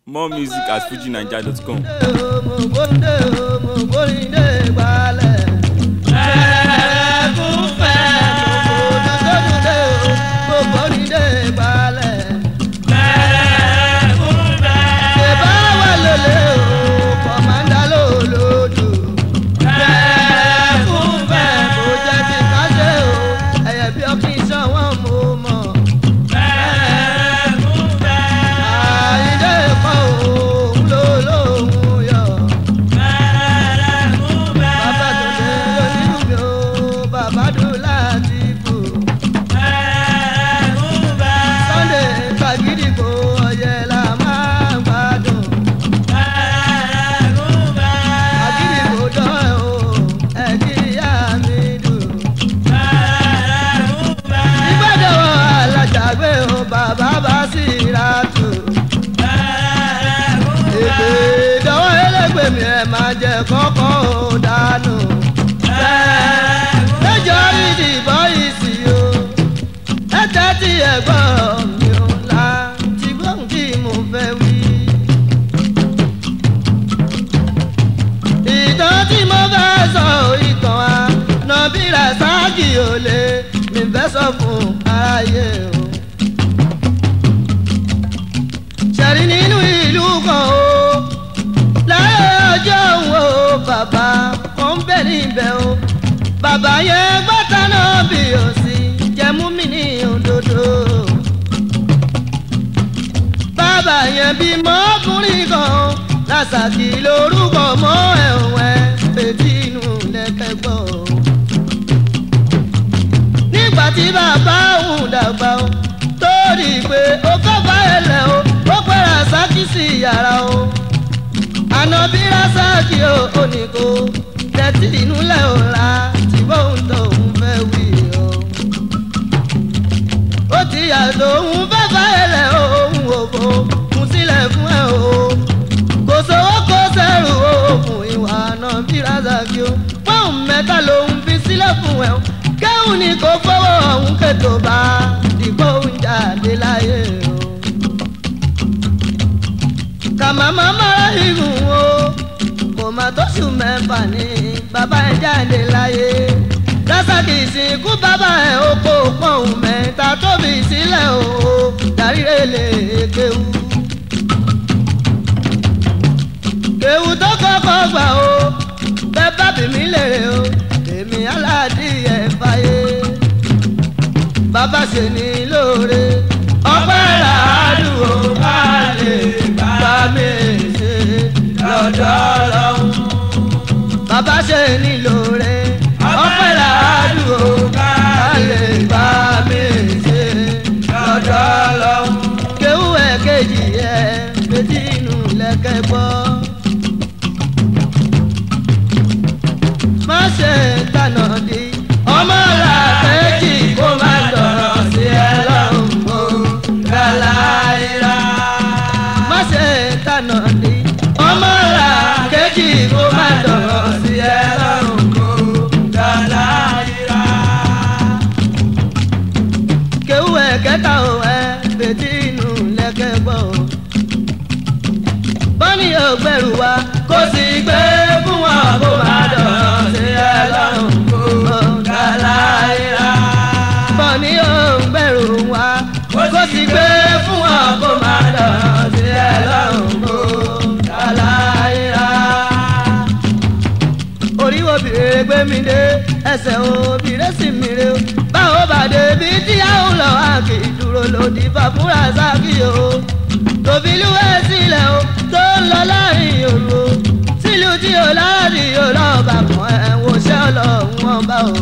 More music at fujinaija.com. Òmùgbòǹde òmùgbòǹde gbalẹ̀. Ẹ̀ẹ́dẹ́gbẹ̀fẹ́ òmùgbòǹde òmùgbòǹde gbalẹ̀. Ṣèbá wà lólè o, kọ̀mándà lòlòdù. Ẹ̀ẹ́dẹ́gbẹ̀fẹ́ kò jẹ́ ti ká ṣe o, ẹ̀yẹ bí ọkì sanwó mo mọ̀. Àyíndé kọ́ òun ló lóun yọ. Bàbá tó dé lónìí mi ò, bàbá dùn láti bù. Sunday Kàgídìgbò ọ̀yẹ́ la máa ń gbádùn. Kàgídìgbò dán o, ẹ̀kíyà mi dùn. Ìgbàdàn alájàgbé o, bàbá bá sì ra tù. Èdè ìdánwò ẹlẹ́gbẹ̀mí ẹ̀ máa jẹ kọ́kọ́ ò dànù. Lẹ́jọ́ ìdìbò ìsì o, ẹ tẹ́tí ẹ̀gbọ́n mi ò la ti gbóhùn tí mo fẹ́ wí. Ìtàn tí mo fẹ́ sọ ìtàn wa, Nọ̀bírà Sáàkì ò lè mi fẹ́ sọ fún aráyé o. Ṣẹ̀rí nínú ìlú kan o, láyé ọjọ́ wo bàbá kan ń bẹ̀ níbẹ̀ o. Bàbá yẹn gbọ́ta náà bí o sí, jẹ́mú mi ní òdodo. Bàbá yẹn bímọ ọkùnrin kan o, Lásàkì lórúkọ mọ́ ẹ̀wọ̀n ẹ̀ fèjì inú lẹ́kẹ̀gbọ́ o. Nígbà tí bàbá òun dàgbà o, tó rí i pé ó kọ́ bá ẹlẹ́ o, ó pẹ́ Rasaki sí yàrá o. Ànàbí Rasaki o, ó ní kó tẹ́tí inú lẹ̀ ò ra tí bóun tó òun fẹ́ wí o. Ó ti yàtọ̀ òun fẹ́ bá ẹlẹ́ o, òun ò bò kún sílẹ̀ fún ẹ o. Kò sówó kó sẹ́rù òògùn ìwà Ànàbí Rasaki o. Pọ́ùn mẹ́ta lòun fi sílẹ̀ fún ẹ o. Kẹ́hùn ni kò fọwọ́ ọ̀hún kètò bá dìgbò ń jáde láyé o kàmàmá mara igun o kò má tó sùn mẹ́fà ní bàbá ẹ̀ jáde láyé Rasaki ìsìnkú bàbá ẹ̀ ó kó pọ̀hún mẹ́ta tóbi sílẹ̀ o dáríre lè kéwu. kéwu tó kọ́kọ́ gbà o bẹ́ẹ̀ bá bì mí lèrè o èmi aládìyẹ fàyè bàbá ṣe ní lóore ọpẹ́ làádùn ó bá lè bá mi ṣe lọ́dọ̀ ọlọ́run. bàbá ṣe ní lóore ọpẹ́ làádùn ó bá lè bá mi ṣe lọ́dọ̀ ọlọ́run. kéwú ẹ̀ kejì ẹ̀ méjì inú lẹ́kẹ̀ gbọ́. má ṣe tànà di ọmọ làkejì kó má dọ̀rọ̀ sí ẹ lọ́rùn o gàláìra. má ṣe tànà di ọmọ làkejì kó má dọ̀rọ̀ sí ẹ lọ́rùn o gàláìra. kéwú ẹ̀ kẹta ò ẹ bètí inú lẹ́kẹ̀ gbọ́ o. bọ́ni ò gbẹ̀rù wa kó sì gbé fún wọn kó má dọ̀rọ̀ sí ẹ lọ́rùn o gàláìra. bọ́ni ò gbẹ̀rù wa kó sì gbé fún wọn kó má dọ̀rọ̀ sí ẹ lọ́rùn o gàláìra. orí obìnrin gbé mi dé ẹsẹ̀ obìnrin sì mi rè o báwo bàdé bí tí a ń lọ àkè dúró lòdì fàfúrà sákì o tòbílú ẹ sílẹ̀ o tó ń lọ láàrin òru o sílùú tí o láàrin yóò lọ́ọ́ bá kan ẹ̀ wò ṣé ọlọ́run wọn bá o.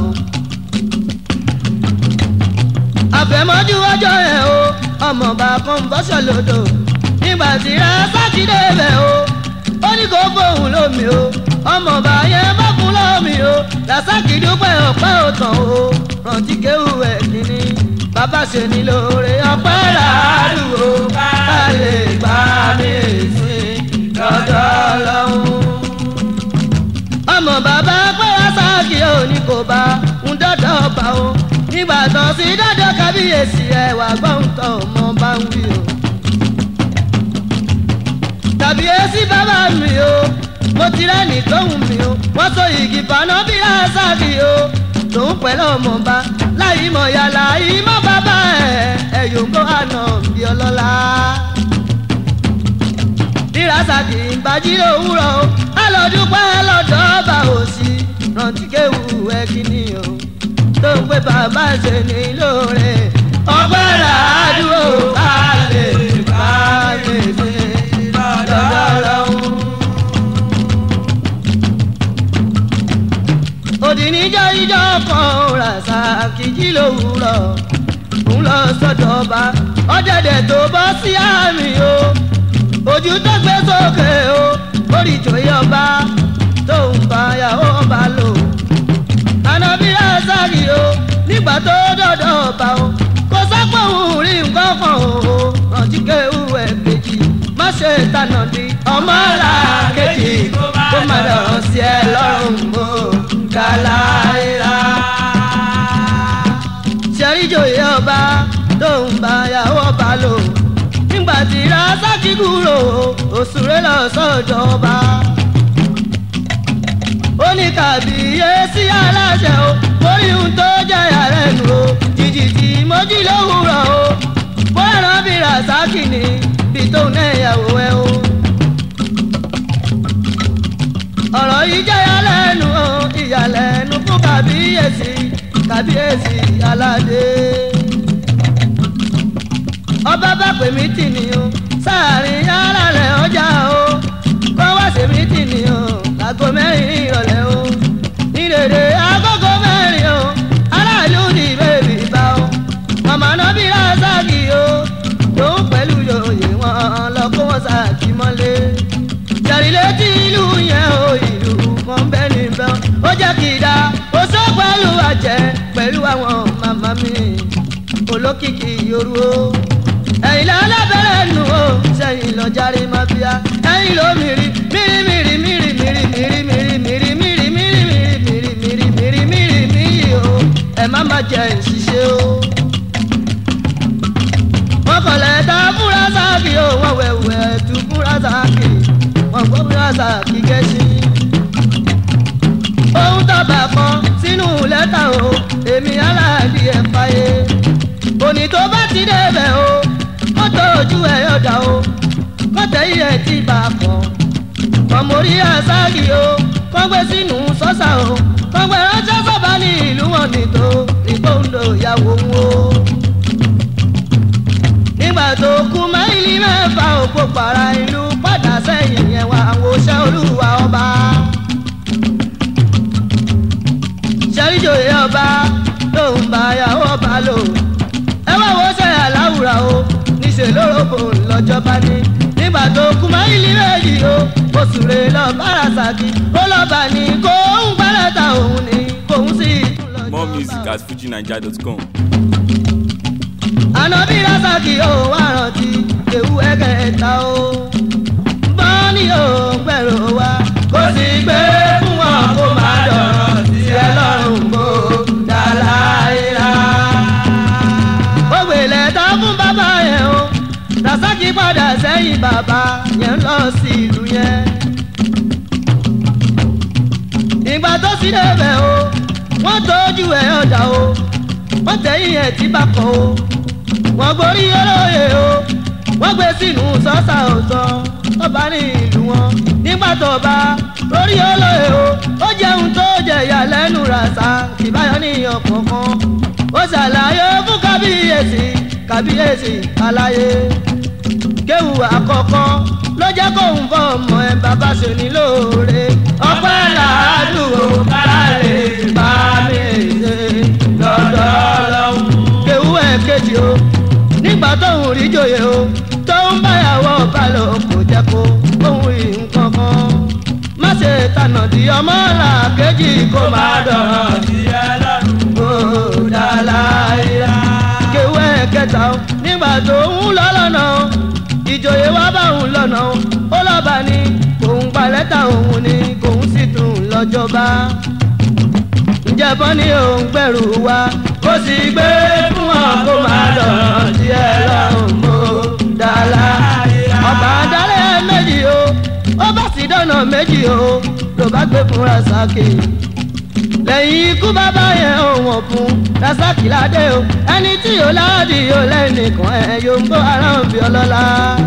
àfẹ̀mọ́jú ọjọ́ yẹn o ọmọọba kan bọ́sọ̀ lódò nígbà tí Rasaki débẹ̀ o ó ní kó fóun lómi o ọmọọba yẹn bá fún lómi o Rasaki dúpẹ́ ọpẹ́ òtàn o rántí kéwù ẹ̀ kínní bàbá ṣe ní lóore ọpẹ́ làádùúgbò ká lè gbà mí sí lọ́dọ̀ ọlọ́run ọmọ bàbá pé Rasaki ò ní kò bá ń dọ́dọ̀ bá o nígbà tó sí dọ́dọ̀ kábíyèsí ẹ̀ wà gbọ́n tó ọmọ bá ń wí o. kàbíyèsí bàbá mi o mo ti rẹ́ni tóhùn mi o wọ́n so igi paná bí lásàkì o tòun pẹ̀lú ọmọọba láyé mọ̀ yàrá yìí mọ́ bàbá ẹ̀ ẹ̀ yòókù àná bí ọlọ́lá. bí lásàkì ń bájí lówùrọ̀ o alọ́dúpẹ́ lọ́dọ̀ ọba òsì rántí kéwù ẹ kíní o tó ń pè bàbá ṣe ní lóore ọgbẹ́ làádúró ká lè bá lè ṣe lọ́dọ̀ lọ́hùn. òdì níjọ́ ìjọ kan ràṣà kìjì lówùrọ̀ ń lọ sọ́dọ̀ ọba ọ̀dẹ̀dẹ̀ tó bọ́ sí àmì o ojú tó gbé sókè o orí ìjòyè ọba tó ń bá yàwó ọba lò ànábì rásàkì o nígbà tó dọ̀dọ̀ ọba o kò sápò òun rí nǹkan kan o rántí kéwù ẹ̀ kejì má ṣe tànà di ọmọ là kejì kó má dọ̀rọ̀ sí ẹ lọ́rùn o kàláìlà. ṣẹ́ríjòyè ọba tó ń bá yàwó ọba lò nígbà tí rásàkì kúrò òṣùrẹ́ lọ sọ́jọ́ ọba ó ní kàbíyèsí aláṣẹ o orí ohun tó jẹyà rẹ nù o jìjì tí mojí lówùrọ̀ o bóyá bí rasaki ni bí tóun náà yàwó ẹ o. ọ̀rọ̀ yìí jẹ́yà lẹ́nu o ìyàlẹ́nu fún kàbíyèsí kàbíyèsí aládé. ọba bá pè mí tì ní o sáàrin ara rẹ̀ ọjà o kọ́ wá sí mí tì ní o aago mẹ́rin ìrọ̀lẹ́ o ní dèdè agogo mẹ́rin o aráàlú ní bèbí bá o màmá náà bí rásàkì o lòun pẹ̀lú yòòyè wọn lọ kó wọn sàkí mọ́lé jàrí létí ìlú yẹn o ìlú kan bẹ́ẹ̀ níbẹ̀ ó jẹ́ kí i dá o sọ pẹ̀lú àjẹ́ pẹ̀lú àwọn màmá mi olókìkí yorù o ẹ̀yin lálábẹ́rẹ́ nù o sẹ́yìn lọ járe máa bíyà ẹ̀yin ló mìírí mìírí mìírí mìírí mìírí mìírí mìírí mìírí mìírí mìírí mìírí mìírí mìírí mìírí o ẹ má má jẹ ìṣiṣẹ́ o. wọ́n kọ̀lẹ̀ ta fúra sáàkì o wọ́n wẹ̀wẹ̀ tu fúra sáàkì wọ́n gbọ́ fúra sáàkì kẹ́sì. ohun tọ́ba kan sínú lẹ́tà o èmi aláàdì ẹ̀ fàyè òní tó bá ti débẹ̀ o mọ́tò ojú ẹ̀ yọ̀dà o kọ́tẹ́ iye tí bá kàn kọ̀mórí àṣàkì o kọ́gbé sínú sọ́sà o kọ́gbé ránṣẹ́ sọ́ba ní ìlú wọn nìtò ìgbóhùndò ìyàwó ń wo. nígbà tó kú máìlì mẹ́fà òpó para ìlú padà sẹ́yìn yẹn wá àwọn oṣẹ́ olúwa ọba. ṣẹ́ríjòyè ọba ló ń bá yàwó ọba lò ẹ wá wo ṣe àláwùrà o níṣẹ́ lóró lọ́jọ́ bá ní nígbà tó kú máìlì méjì o oṣù rè lọ bára ṣáàkì ó lọ́ba ní kó ń gbálẹ̀ ta òun ní kóun sì tún lọ́jọ́ More music at fujinaija.com. ànábì rasaki ó wá rántí ewu ẹ̀kẹta o bọ́ọ̀nì ò gbẹ̀rọ wa kó sì gbé fún wọn kó má dọ̀rọ̀ sí ẹ lọ́rùn bó dàláìlà. ó gbèlè tán fún bàbá yẹn o rasaki padà sẹ́yìn bàbá yẹn lọ sí ìlú yẹn. ìgbà tó sì débẹ̀ o wọ́n tójú ẹ̀ ọ̀dà o wọ́n tẹ̀yìn ẹ̀ tí bá kọ́ o wọ́n gborí olóye o wọ́n gbé sínú sọ́sà ọ̀tọ̀ ọba ní ìlú wọn nígbà tó bá lórí olóye o ó jẹun tó jẹ̀yà lẹ́nu ràṣà ìbáyọ̀ ní ọ̀kọ̀ọ̀kan ó ṣàlàyé fún kábíyèsí kábíyèsí aláyé kéwù àkọ́kọ́ ló jẹ́ kóun fọ́ ọmọ ẹ bàbá ṣe ní lóore ọpẹ́ làádùn kára lè bá mi ṣe lọ́dọ̀ ọlọ́run kéwù ẹ̀ kejì o nígbà tóun rí jòyè o tóun báyàwó ọba lọ kò jẹ́ kó òun rí nǹkan kan má ṣe tànà di ọmọ là kejì kó má dọ̀rọ̀ sí ẹ lọ́rùn kó dá láyà kéwù ẹ̀ kẹta o nígbà tóun lọ lọ́nà o ìjòyè wa bá òun lọ́nà o ó lọ́ba ní òun gba lẹ́tà òun ní kòun sì tún lọ́jọ́ba ǹjẹ́ bọ́ ní òun gbẹ̀rù wa kó sì gbé fún ọ kó máa dọ̀rọ̀ sí ẹ lọ́rùn mọ́ dàlá ọba dálẹ̀ méjì o dọ́nà méjì o ló bá gbé fún rasaki lẹ́yìn ikú bàbá yẹn ò wọ̀n fún rasaki ládé o ẹni tí yóò láàdì yóò lẹ́nìkan ẹ̀ yóò ń bọ́ ara ń bí ọlọ́lá.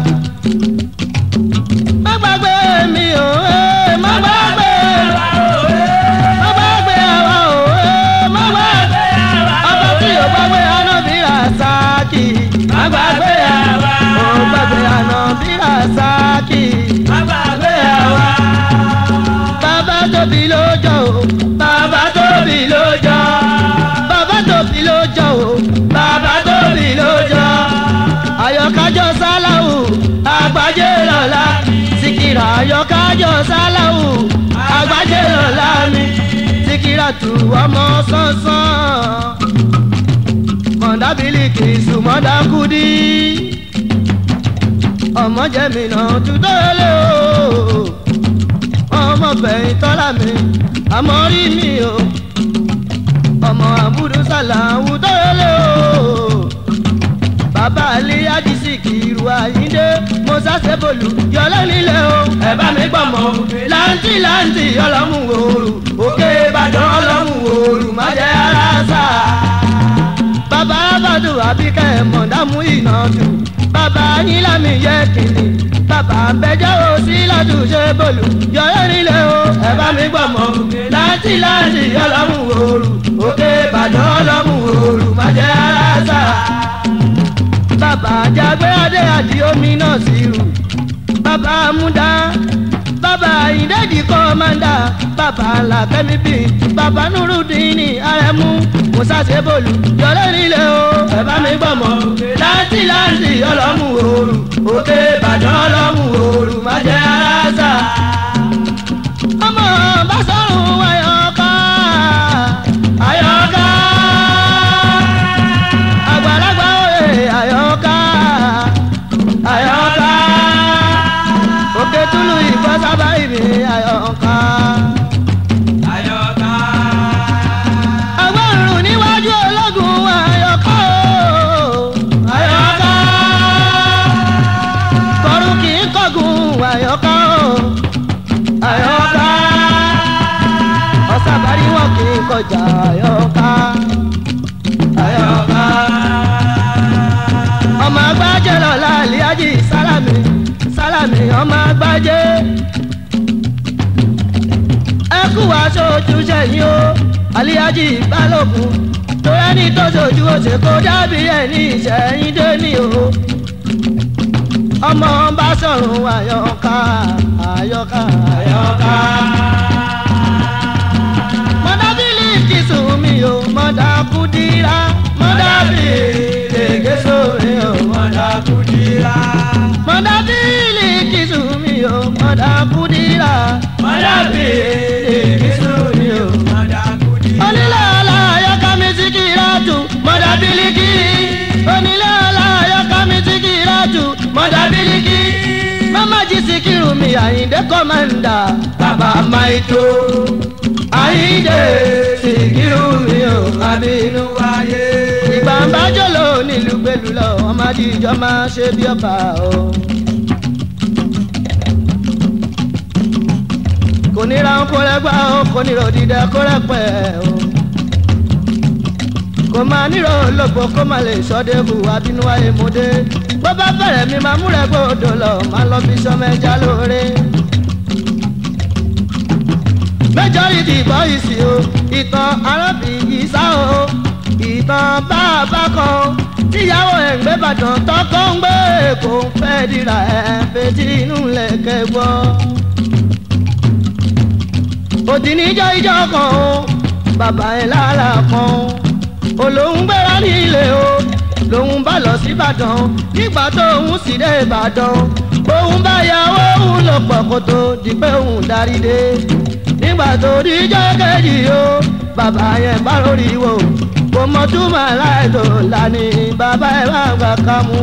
má gbàgbé mi o ẹ má gbàgbé má gbàgbé àwa o ẹ má gbàgbé ọba tí yóò gbàgbé anábì rasaki má gbàgbé àwa ò gbàgbé anábì rasaki má gbàgbé àwa bàbá tóbi lójó o bàbá tóbi lójó bàbá tóbi lójó o bàbá tóbi lójó àyọkájọ sáláwù àgbájé lọ́la síkírà àyọkájọ sáláwù àgbájé lọ́la mi síkírà tù ọmọ sánsán mọ̀dábìlìkì sùmọ́dákúdí ọmọ jẹ́mi náà tutọ́ lé o ọmọ fẹ̀yìn tọ́lá mi àmọ́ rí mi o ọmọ àbúrò sàlàwù tọ́lẹ̀ o bàbá alẹ́ àdìsí kìrù àyíndé mo sáṣẹ́ bòlù yọlẹ́ nílẹ̀ o ẹ bá mi gbọ́mọ láǹtì láǹtì ọlọ́mù òòrù òkè ìbàdàn ọlọ́mù òòrù má jẹ́ ara sá bàbá bàdù àbíkẹ́ mọ̀dámù ìnàdù bàbá yín lámì yẹ kìnnì bàbá bẹjọ́ o sí látúnṣe bòlù yọ̀rọ̀ nílé o ẹ bá mi gbọ́ mọ́ láti láti ọlọ́mù òòrù òkè ìbàdàn ọlọ́mù òòrù má jẹ́ ara sá. bàbá jágbé adé àdí omi náà sí rù bàbá múdá bàbá ìdẹ́jì kọ́mándà bàbá làkẹ́mi bí bàbá nurudini arẹmú musa sebolu yọlẹ nílé o ẹ bá mi gbọ́ mọ́ láti láti ọlọ́mù òòrù òkè ìbàdàn ọlọ́mù òòrù má jẹ́ ara sá. ọmọ bá sọ̀rùn ayọ̀ká ayọ̀ká àgbàlagbà òye ayọ̀ká ayọ̀ká òkè túlù ìfọ́ sábà ìbí ayọ̀ká. Ayọ̀ká. agbọ́rùn níwájú ológun ayọ̀ká o ayọ̀ká. kọrù kì í kọ̀gùn ayọ̀ká o ayọ̀ká. ọ̀sàbárí wọn kì í kọjá ayọ̀ká ayọ̀ká. ọmọ agbájẹ́ lọ́la àlíájì sálámì sálámì ọmọ agbájẹ́ ẹ kú wá sójú sẹ́yìn o àlíájì balógun tó ẹni tó sojú òsè kó dábì ẹni ìṣẹ́yìn dé ní o ọmọ bá sọ̀rùn àyọká àyọká àyọká. mọ̀dábìlì kìsùn mi o mọ̀dà kùdìrà mọ̀dábìlì lèkè sómi o mọ̀dà Kùdìrà. mọ̀dábìlì kìsùn mi o mọ̀dà kùdìrà mọ̀dábìlì kìsùn mi o Mọ̀dà kùdìrà. onílé ọlá ayọ́ká mi ti kí ìrájú mọ̀dà bílíkì onílé ọlá ayọ́ká mi ti kí ìrájú mọ̀dà bílíkì mama jí síkírù mi àyíndé kọ́mándà bàbá maito àyíndé síkírù mi ò abínú wáyé. ìgbà ń bá jòló nílùú gbèlú lọ ọmọ àdìjọ máa ṣe bí ọba o. kò ní ra kó rẹgbà o kò ní ròdìdẹ kó rẹpẹ o kò máa nírò ológbò kó má lè sọdẹ́kù abínú ayé mo dé bó bá bẹ̀rẹ̀ mi máa múrẹ̀ gbòdò lọ máa lọ fi sọmọ ẹja lóore. majority boys o ìtàn arábìnrin sá o ìtàn bàbá kan tíyàwó ẹ̀ ń gbé bàtàn tọkọ ń gbé kò ń fẹ́ dira ẹ̀ fetí inú lẹ̀kẹ́ gbọ́ òdì níjọ́ ìjọ kan o bàbá ẹ̀ lára kan olóhùn gbéra nílé o lòun bá lọ sí ìbàdàn nígbà tó òun sì dé ìbàdàn òun bá yàwó òun lọ pọ̀ kó tó di pé òun darí dé nígbà tó díjọ́ kejì o bàbá yẹn bá lórí wò kò mọ túmọ̀ aláìtó lání bàbá ẹ̀ bá gbà ká mú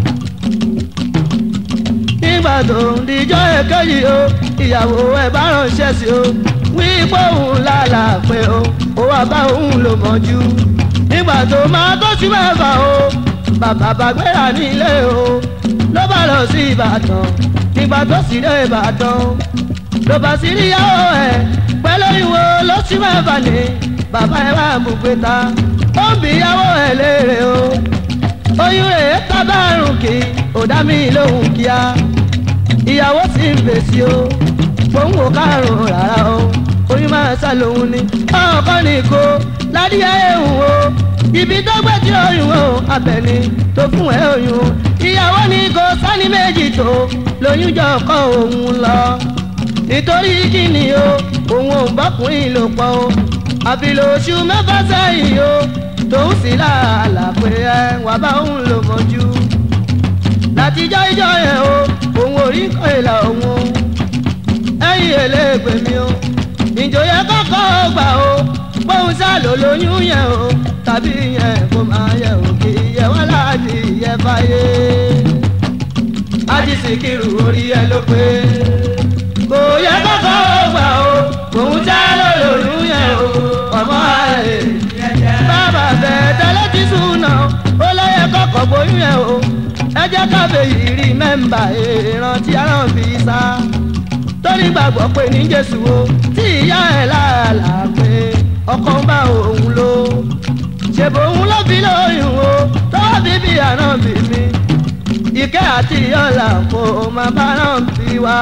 nígbà tó ń dijọ́ èkejì o ìyàwó ẹ̀ bá ránṣẹ́ sí o wípé òun lálà pé o ó wà bá òun lò mọ́jú nígbà tó máa tó sí mẹ́fà o bàbá bá gbéra nílé o ló bá lọ sí ìbàdàn nígbà tó sì dé ìbàdàn ló bá sí níyàwó ẹ̀ pẹ̀lú ìwò lóṣù mẹ́fà ní bàbá ẹ̀ bá mú pé ta ó ń bí ìyàwó ẹ̀ léèrè o oyún rẹ̀ tábàrùn kì ó dá mi lóhùn kíá ìyàwó sì ń fèsì o òun ò kárùn rárá o oyún máa sá lòun ni ọkọ ní kó ládìyẹ ehun o ibi tó gbé tí oyún o abẹni tó fún ẹ oyún ìyàwó ní kó sani méjì tó lóyún jọ kọ òun lọ nítorí kíni o òun ò bọ́kùnrin lò pọ̀ o àfi lóṣù mẹ́fà sẹ́yìn o tòun sì láàlà pé ẹ wà bá òun lò mọ́jú látijọ́ ìjọ yẹn o òun ò rí nǹkan ìlà òun o ẹ̀yìn eléègbè mi o ìjòyè kọ́kọ́ gbà o bóun sá ló lóyún yẹn o tàbí yẹn kó máa yẹ o kì í yẹ wọ́n láti yẹ fáyé ájí Síkírù orí ẹ ló pé kò yẹ kọ́kọ́ gbà o bóun sá ló lóyún yẹn o ọmọ ẹ̀ bàbá bẹ́ẹ̀ tẹ́lẹ̀ ti sùn náà ó lọ́yẹ kọ́kọ́ bóyún yẹn o ẹ jẹ́ káfẹ́ yìí rí mẹ́mbà ìrántí aràn fi sá torí gbàgbọ́ pé ní jésù o tí ìyá ẹ̀ láàlà pé ọkọ ń bá òun lò ṣèbò òun ló fi lóyún o tọ́wọ́ bíbí àná bí mi ìkẹ́ àti ìyọ́là kò máa bá náà fi wá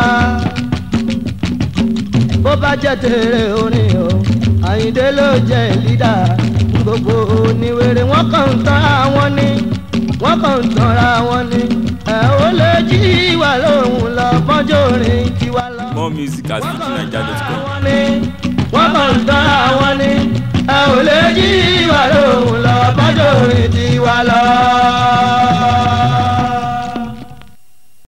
bó bá jẹ́ tèrè orin o àyíndé ló jẹ́ lídà gbogbo oníwèrè wọ́n kàn ń tán àwọn ní wọ́n kàn ń tanra wọn ni ẹ̀ ó lè jí wà lóhùn lọ bọ́jọ́ orin tiwa lọ. More music at wọ́n kàn ń tanra fujininja.com. wọn ni wọ́n kàn ń tanra wọn ni ẹ̀ ó lè jí wà lóhùn lọ bọ́jọ́ orin tiwa lọ.